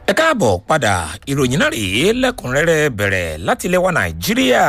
ẹ káàbọ̀ padà ìròyìn náà rèé lẹ́kùnrẹ́rẹ́ bẹ̀rẹ̀ láti ilẹ̀ wa nàìjíríà.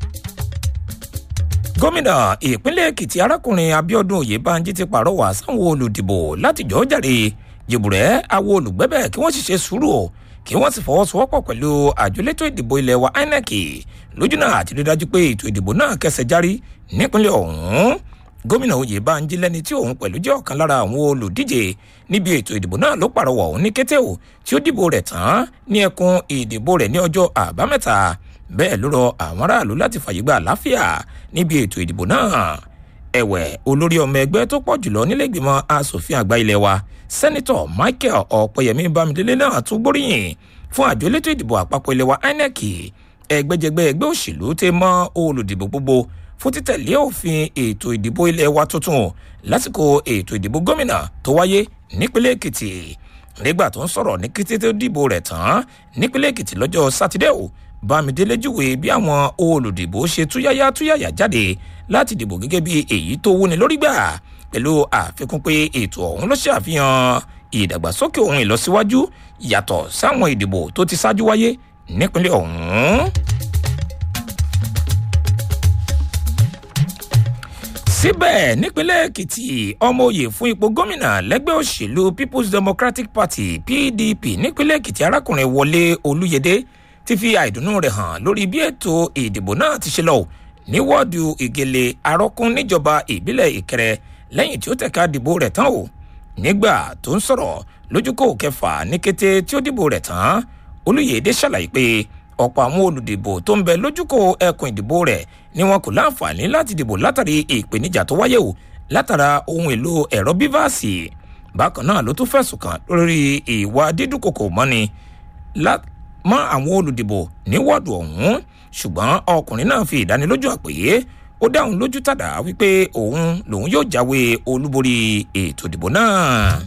gómìnà ìpínlẹ̀ èkìtì arákùnrin abiodun oyèbánjí ti pàrọwà sáwọn olùdìbò láti jọ́ jàre jìbùrẹ́ àwọn olùgbẹ́bẹ̀ kí wọ́n sì ṣe sùúrù kí wọ́n sì fọwọ́sowọ́pọ̀ pẹ̀lú àjọlétò ìdìbò ilẹ̀ wa inec lójúnà àti rí dájú pé ètò ìdìbò náà kẹsẹ̀ járí nípínlẹ̀ ọ̀hún gómìnà oyèbánjí lẹni tí òun pẹ̀lú jẹ́ ọ̀kan lára àwọn olùdíje níbi ètò ìdìbò náà ló pàrọwà òun ní kété o tí ó dìbò rẹ̀ tán ní ẹkùn ìdìbò rẹ̀ ní ọjọ́ àbámẹ́ta bẹ́ẹ̀ ló rọ àwọn aráàlú láti fàyè gba àlàáfíà níbi ètò ìdìbò náà ẹ̀wẹ̀ olórí ọmọ ẹgbẹ́ tó pọ̀ jùlọ nílẹ̀gbìmọ̀ asòfin àgbà ilé wa sẹ́nitọ̀ michael ọ̀pẹ̀yẹmí bámidélé náà tún gbóríyìn fún àjọ elétò ìdìbò àpapọ̀ ilé wa inec ẹgbẹ́jẹgbẹ́ ẹgbẹ́ òṣèlú tẹ mọ́ olùdìbò gbogbo fún títẹ̀lé òfin ètò ìdìbò ilé wa tuntun lásìkò ètò ìdìbò gómìnà tó wáyé nípínlẹ̀ èkìtì nígbà tó ń sọ̀rọ̀ ní kété tó dìbò rẹ̀ tán nípínlẹ̀ èkìtì lọ́jọ́ sátidé o bámidélé júwe bí àwọn olùdìbò ṣe túyáyá túyáyá jáde láti dìbò gẹ́gẹ́ bí èyí tó wúni lórí gbà pẹ̀lú àfikún pé ètò ọ̀hún ló ṣàfihàn ìdàgbàsókè ohun ìlọsíwájú yàtọ̀ sáwọn ìdìbò tó ti ṣáájú wáyé nípínlẹ̀ ọ̀hún. síbẹ̀ nípínlẹ̀ èkìtì ọmọ òye fún ipò gómìnà lẹ́gbẹ́ òṣèlú people's democratic party pdp nípínlẹ̀ èkìtì arákùnrin wọlé olúyẹdẹ ti fi àìdùnnú rẹ̀ hàn lórí bí ètò ìdìbò náà ti ṣe lọ ní wọ́ọ̀dù ìgèlè arọ́kún níjọba ìbílẹ̀ ìkẹrẹ lẹ́yìn tí ó tẹ̀ka dìbò rẹ̀ tán o nígbà tó ń sọ̀rọ̀ lójúkò kẹfà ní kété tí ó dìbò rẹ̀ tán olúyẹdẹ ṣàlàyé pé ọ̀pọ̀ àwọn olùdìbò tó ń bẹ lójúkò ẹkùn ìdìbò rẹ̀ ni wọn kò láǹfààní láti dìbò látàrí ìpèníjà tó wáyé o látara ohun èlò ẹ̀rọ bíváàsì bákan náà ló tún fẹ̀sùn kàn lórí ìwà dídúnkòkò mọ́ni mọ́ àwọn olùdìbò ní wọ́ọ̀dù ọ̀hún ṣùgbọ́n ọkùnrin náà fi ìdánilójú àpèyé ó dáhùn lójú tàdá wípé òun lòun yóò jáwé olúborí ètò ìdìbò náà.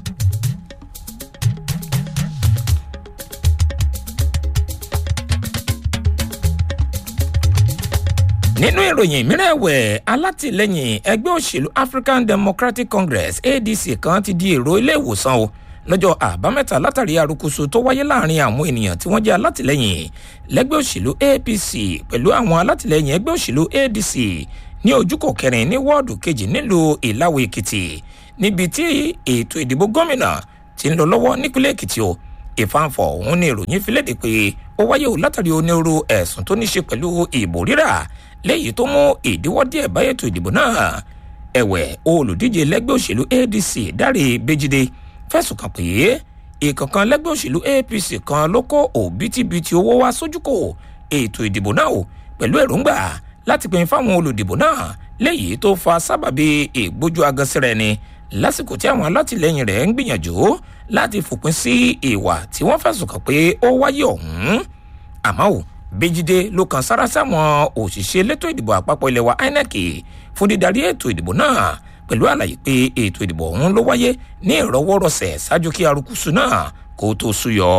nínú ìròyìn mìíràn ẹ̀wẹ̀ alátìlẹyìn ẹgbẹ́ òṣèlú african democratic congress adc kan ti di èrò ilé ìwòsàn o lọ́jọ́ àbámẹ́ta látàrí àrùkùsù tó wáyé láàrin àwọn ènìyàn tí wọ́n jẹ́ alátìlẹyìn lẹ́gbẹ́ òṣèlú apc pẹ̀lú àwọn alátìlẹyìn ẹgbẹ́ òṣèlú adc ní ojúkò kẹrin ní wọ́ọ̀dù kejì nílùú ìlàwọ̀ èkìtì níbi tí ètò ìdìbò gómìnà ti ń lọ lọ́wọ́ nípínlẹ̀ èkìtì o ìfàǹfọ̀ ọ̀hún ní ìròyìn fi léde pé ó wáyé o látàrí onírúurú ẹ̀sùn tó ní ṣe pẹ̀lú ìbò rírà léyìí tó mú ìdíwọ́ díẹ̀ bá ètò ìdìbò náà ẹ̀wẹ̀ olùdíje lẹ́gbẹ́ òṣèlú adc dáre bẹ́jídé fẹ̀sùn kàn pé ìkọ̀kan lẹ́gbẹ́ òṣèlú apc kan ló kó òbítíbitì owó wá sójúkò ètò ìdìbò náà o pẹ̀lú èròǹgbà láti pín fáwọn olùdìbò náà léyìí tó fa sábàbí ìgbójú agasẹ́rẹ́ ni lásìkò tí àwọn alátìlẹyìn rẹ̀ ń gbìyànjú láti fòpin sí ìwà tí wọ́n fẹ̀sùn kàn pé ó wáyé ọ̀hún àmọ́ ò bẹ́jídé ló kan sára sáwọn òṣìṣẹ́ elétò ìdìbò àpapọ̀ ilẹ̀ wa inec fún dídarí ètò ìdìbò náà pẹ̀lú àlàyé pé ètò ìdìbò ọ̀hún ló wáyé ní ìrọwọ́rọsẹ̀ ṣáájú kí arúkúsù náà kó tó súyọ.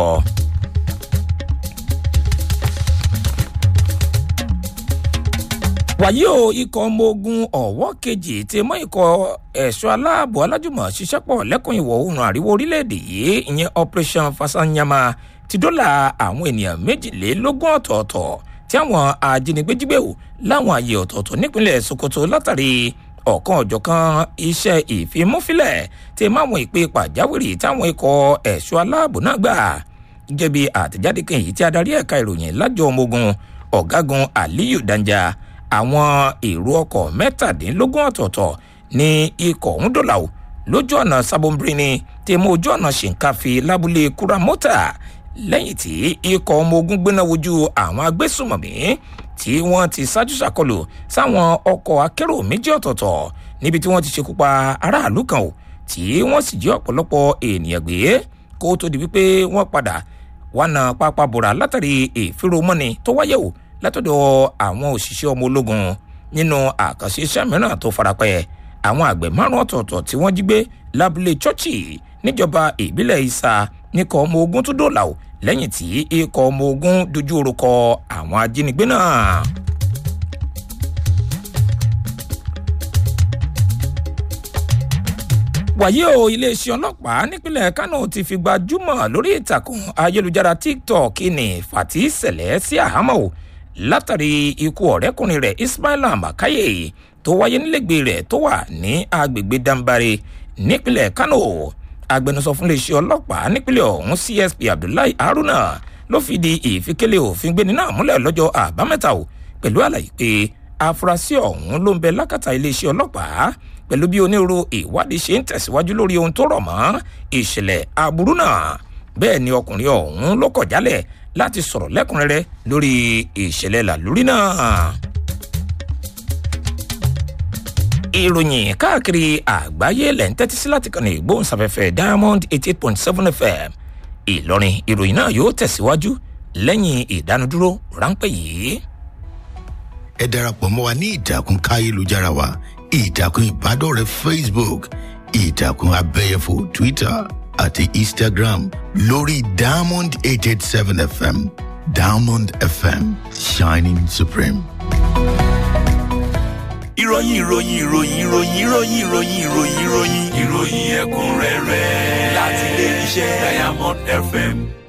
wàyí o ikọ̀ ọmọ ogun ọ̀wọ́ kejì ti mọ́ ikọ̀ ẹ̀ṣọ́ aláàbò alájùmọ̀ ṣiṣẹ́ pọ̀ lẹ́kùn ìwọ̀ oòrùn àríwá orílẹ̀-èdè yìí ìyẹn operation fasanyama ti dọ́là àwọn ènìyàn méjìlélógún ọ̀tọ̀ọ̀tọ̀ tí àwọn ajínigbé jígbé wò láwọn àyè ọ̀tọ̀ọ̀tọ̀ nípínlẹ̀ sokoto látàrí ọ̀kan ọ̀jọ̀kan iṣẹ́ ìfimúfilẹ̀ tí máwọn ìpè pàjáwìrì táwọn ikọ̀ ẹ̀ṣọ́ aláàbò náà gbà gẹ́gẹ́ bí àtẹ̀jáde kan èyí tí adarí ẹ̀ka ìròyìn lájọ ọmọ ogun ọ̀gágun aliyu danja àwọn èrò ọkọ̀ mẹ́tàdínlógún ọ̀tọ̀ọ̀tọ̀ ní ikọ̀ ọ̀hún dọ̀là o lójú ọ̀nà sábọ̀nbìnrin tí mú ojú ọ̀nà ṣìǹkàfì lábúlé kúramọ́tà lẹ́yìn tí ikọ̀ ọmọ ogun gbéná wojú àwọn agbésùmọ̀mí tí wọ́n ti ṣáájú ṣàkọlù sáwọn ọkọ̀ akérò méjì ọ̀tọ̀ọ̀tọ̀ níbi tí wọ́n ti ṣekú pa aráàlú kan o tí wọ́n sì jí ọ̀pọ̀lọpọ̀ ènìyàn gbé kó tó di wípé wọ́n padà wà náà pápá bòrà látàrí ìfiromọ́ni tó wáyé o látọ̀dọ̀ àwọn òṣìṣẹ́ ọmọ ológun nínú àkànṣe iṣẹ́ mìíràn tó farapẹ́ àwọn àgbẹ̀ márùn ọ̀tọ̀ọ̀tọ̀ tí wọ́n jí gbé lábúlé chọ́ọ̀chì níjọba ìbílẹ̀ ìsà níkọ̀ ọmọ ogun tó dòlà o lẹ́yìn tí ikọ̀ ọmọ ogun dojú orúkọ àwọn ajínigbé náà. wàyí o iléeṣẹ́ ọlọ́pàá nípínlẹ̀ kánò ti fi gbajúmọ̀ lórí ìtàkùn ayélujára tiktok ní fati sẹ̀lẹ̀ sí àhámọ́ o látàrí ikú ọ̀rẹ́kùnrin rẹ̀ ismaila makaye tó wáyé nílẹ̀gbẹ́ rẹ̀ tó wà ní agbègbè dambare nípínlẹ̀ kánò agbẹnusọ fún iléeṣẹ́ ọlọ́pàá nípínlẹ̀ ọ̀hún csp abdullahi haruna ló fìdí ìfikélé òfin gbéni náà múlẹ̀ lọ́jọ́ àbámẹ́ta o pẹ̀lú àlàyé pé afurasí ọ̀hún ló ń bẹ lákàtà iléeṣẹ́ ọlọ́pàá pẹ̀lú bí onírúurú ìwádìí ṣe ń tẹ̀síwájú lórí ohun tó rọ̀ mọ́ ìṣẹ̀lẹ̀ aburú náà bẹ́ẹ̀ ni ọkùnrin ọ̀hún ló kọ̀ jálẹ̀ láti sọ̀rọ̀ lẹ́kùnrẹ́rẹ́ lórí ìṣẹ̀lẹ̀ làlúrí náà. ìròyìn káàkiri àgbáyé lẹ̀ ń tẹ́tí sí láti kàn ní ìgbóhùnsáfẹ́fẹ́ diamond eighty eight point seven fm ìlọrin ìròyìn náà yóò tẹ̀síwájú lẹ́yìn ìdánudúró ráńpẹ́ yìí. ẹ darapọ̀ mọ́ wa ní ìtàkùn káyélujára wa ìtàkùn ìbádọ́rẹ̀ẹ́ facebook ìtàkùn abẹ́yẹfò twitter àti instagram lórí diamond eight eight seven fm diamond fm shining supreme. ìròyìn ìròyìn ìròyìn ìròyìn ìròyìn ìròyìn ìròyìn ìròyìn ìròyìn ẹ̀kúnrẹ́rẹ́ láti ilé iṣẹ́ diamond fm